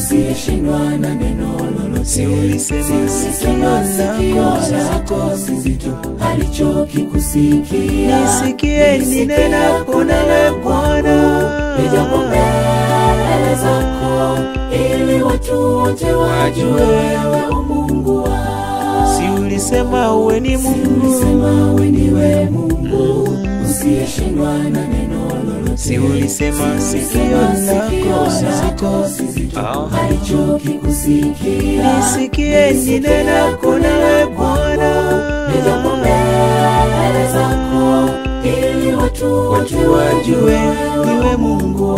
usiyeshindwa na neno lolote. Si ulisema Ulisema sikio sikio lako si zito, alichokikusikia Nisikie ninenapo nawe Bwana. nijapo mbele zako, ili watu wote wajue wewe umungu wao. Si ulisema uwe ni Mungu Ulisema we ndiwe Mungu usiyeshindwa na neno lolote. Si ulisema sikio lako si zito Ah. alichokikusikia Nisikie ninenapo nawe Bwana nijapo mbele zako, ili watu wote wajue wewe Mungu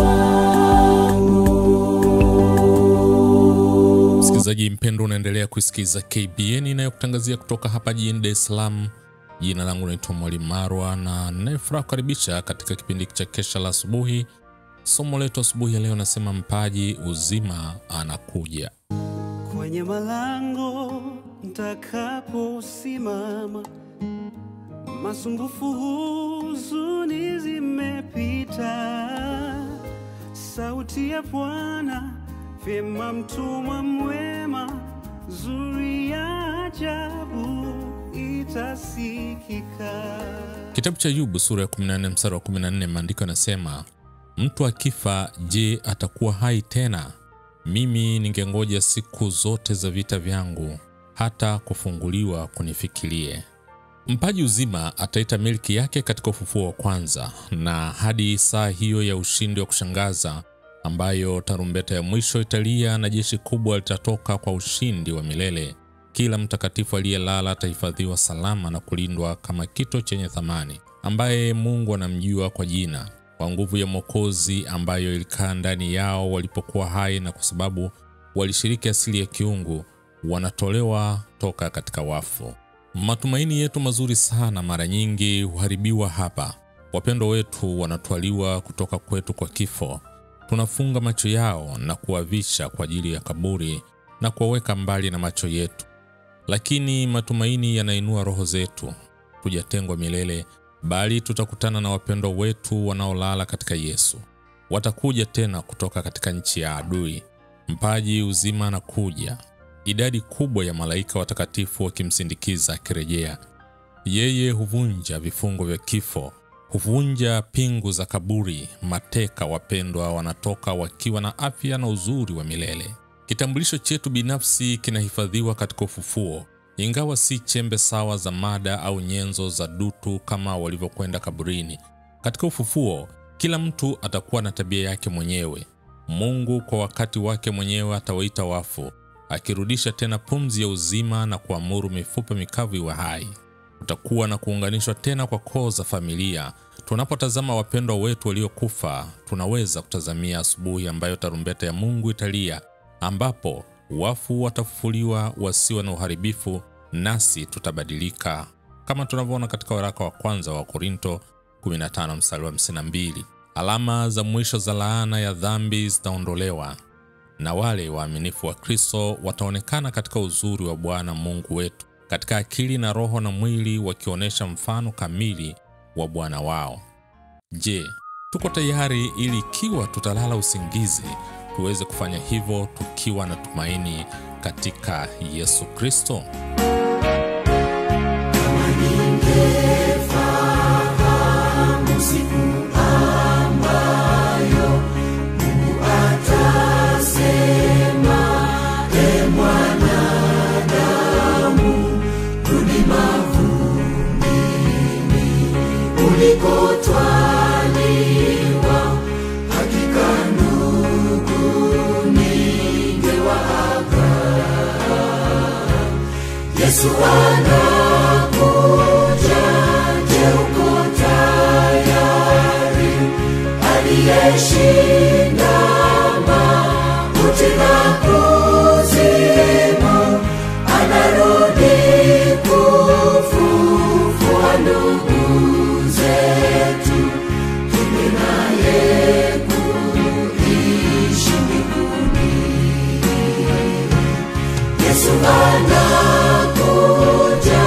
wangu. Msikilizaji mpendo, unaendelea kusikiliza KBN inayokutangazia kutoka hapa jijini Dar es Salaam. Jina langu naitwa Mwalimu Marwa na ninayefuraha kukaribisha katika kipindi cha kesha la asubuhi. Somo letu asubuhi ya leo nasema mpaji uzima anakuja. kwenye malango ntakaposimama, masumbufu, huzuni zimepita, sauti ya Bwana vyema, mtumwa mwema, zuri ya ajabu itasikika. Kitabu cha Ayubu sura ya 14 mstari wa 14, maandiko yanasema mtu akifa, je, atakuwa hai tena? Mimi ningengoja siku zote za vita vyangu, hata kufunguliwa kunifikirie. Mpaji uzima ataita milki yake katika ufufuo wa kwanza, na hadi saa hiyo ya ushindi wa kushangaza ambayo tarumbeta ya mwisho italia na jeshi kubwa litatoka kwa ushindi wa milele. Kila mtakatifu aliyelala atahifadhiwa salama na kulindwa kama kito chenye thamani, ambaye Mungu anamjua kwa jina, kwa nguvu ya Mwokozi ambayo ilikaa ndani yao walipokuwa hai, na kwa sababu walishiriki asili ya kiungu, wanatolewa toka katika wafu. Matumaini yetu mazuri sana mara nyingi huharibiwa hapa. Wapendwa wetu wanatwaliwa kutoka kwetu kwa kifo. Tunafunga macho yao na kuwavisha kwa ajili ya kaburi na kuwaweka mbali na macho yetu, lakini matumaini yanainua roho zetu. Tujatengwa milele, bali tutakutana na wapendwa wetu wanaolala katika Yesu. Watakuja tena kutoka katika nchi ya adui. Mpaji uzima anakuja, idadi kubwa ya malaika watakatifu wakimsindikiza akirejea. Yeye huvunja vifungo vya kifo, huvunja pingu za kaburi. Mateka wapendwa wanatoka wakiwa na afya na uzuri wa milele. Kitambulisho chetu binafsi kinahifadhiwa katika ufufuo, ingawa si chembe sawa za mada au nyenzo za dutu kama walivyokwenda kaburini. Katika ufufuo, kila mtu atakuwa na tabia yake mwenyewe. Mungu kwa wakati wake mwenyewe atawaita wafu, akirudisha tena pumzi ya uzima na kuamuru mifupa mikavu iwe hai. Kutakuwa na kuunganishwa tena kwa koo za familia. Tunapotazama wapendwa wetu waliokufa, tunaweza kutazamia asubuhi ambayo tarumbeta ya Mungu italia, ambapo wafu watafufuliwa wasiwe na uharibifu, nasi tutabadilika, kama tunavyoona katika waraka wa kwanza wa Korinto 15 mstari wa 52. Alama za mwisho za laana ya dhambi zitaondolewa na wale waaminifu wa Kristo wataonekana katika uzuri wa Bwana Mungu wetu, katika akili na roho na mwili, wakionyesha mfano kamili wa Bwana wao. Je, tuko tayari ili ikiwa tutalala usingizi tuweze kufanya hivyo tukiwa na tumaini katika Yesu Kristo? Ningefahamu siku ambayo Mungu atasema, e mwanadamu, rudi mavumbini ulikotwaliwa. Hakika ndugu, ningewaaga. Yesu anakuja, je, uko tayari? Aliyeshinda mauti na kuzimu anarudi kufufua ndugu zetu, tume naye kuishi mbinguni. Yesu anakuja,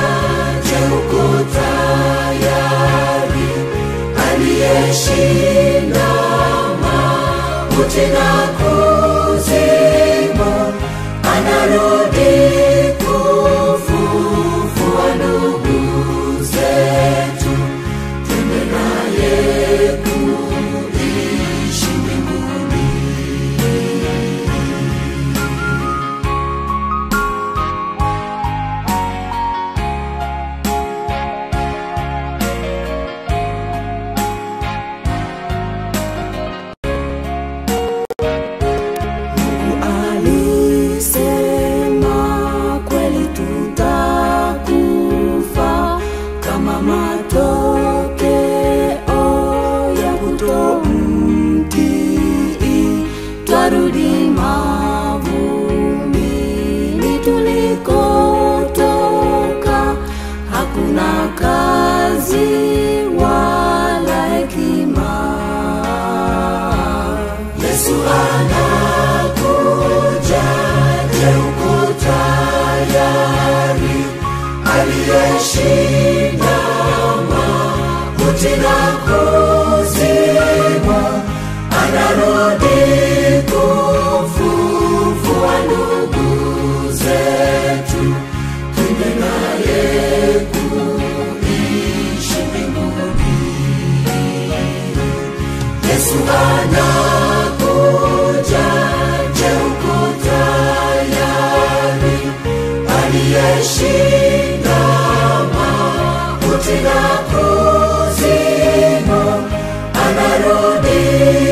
mauti na kuzimu, anarudi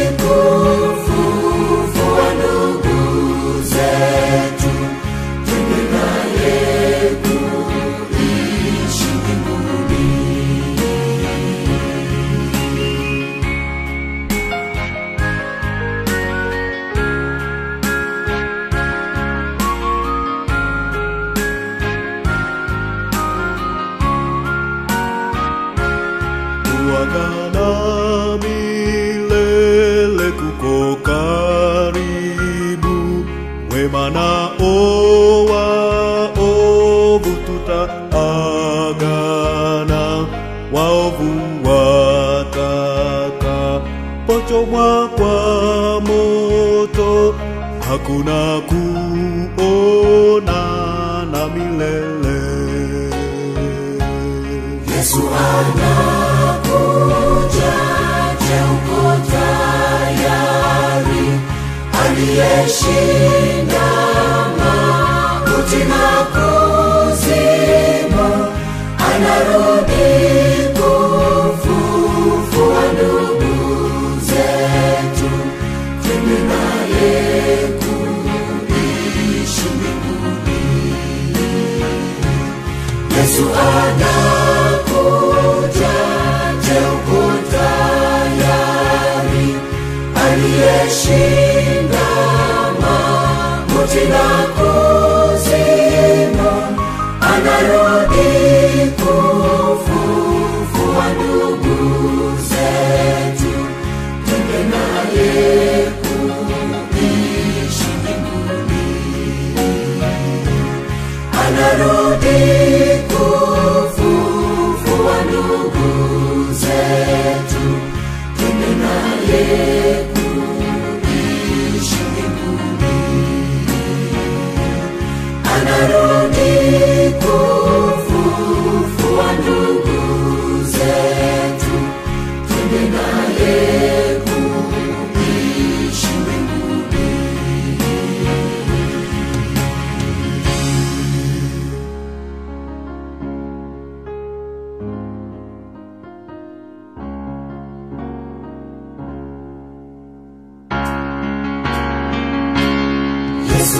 kufufua ndugu zetu, twende naye kuishi mbinguni. kuagana milele kuko karibu wema na owa ovu tutaagana waovu wataka pochomwa kwa moto hakuna kuonana milele Yesu anakuja, je, uko tayari? Aliyeshinda mauti na kuzimu, anarudi kufufua ndugu zetu, twende naye kuishi mbinguni. Yesu anakuja, je, uko tayari? Aliyeshinda mauti na kuzimu, anarudi kufufua ndugu zetu, twende naye kuishi mbinguni anarudi kufufua ndugu zetu, twende naye kuishi mbinguni. Anarudi kufufua ndugu zetu, twende naye kuishi mbinguni. Yesu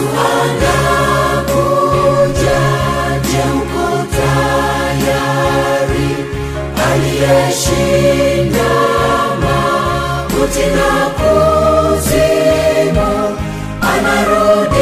anakuja, je, uko tayari? Aliyeshinda mauti na kuzimu, anarudi